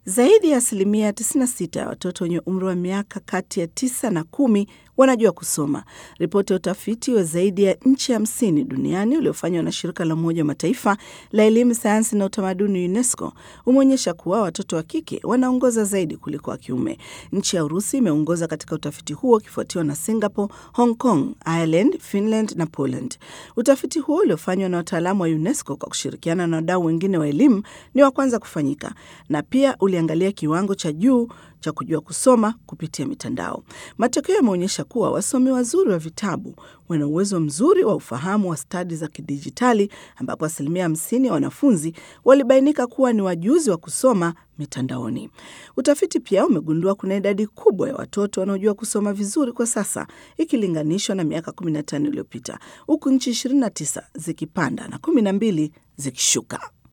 Zaidi ya asilimia 96 ya watoto wenye umri wa miaka kati ya tisa na kumi wanajua kusoma. Ripoti ya utafiti wa zaidi ya nchi hamsini duniani uliofanywa na shirika la Umoja wa Mataifa la elimu, sayansi na utamaduni UNESCO umeonyesha kuwa watoto wa kike wanaongoza zaidi kuliko wa kiume. Nchi ya Urusi imeongoza katika utafiti huo ikifuatiwa na Singapore, Hong Kong, Ireland, Finland na Poland. Utafiti huo uliofanywa na wataalamu wa UNESCO kwa kushirikiana na wadau wengine wa elimu ni wa kwanza kufanyika na pia uliangalia kiwango cha juu cha kujua kusoma kupitia mitandao. Matokeo yameonyesha kuwa wasomi wazuri wa vitabu wana uwezo mzuri wa ufahamu wa stadi za kidijitali, ambapo asilimia hamsini ya wanafunzi walibainika kuwa ni wajuzi wa kusoma mitandaoni. Utafiti pia umegundua kuna idadi kubwa ya watoto wanaojua kusoma vizuri kwa sasa ikilinganishwa na miaka 15 iliyopita, huku nchi 29 zikipanda na 12 zikishuka.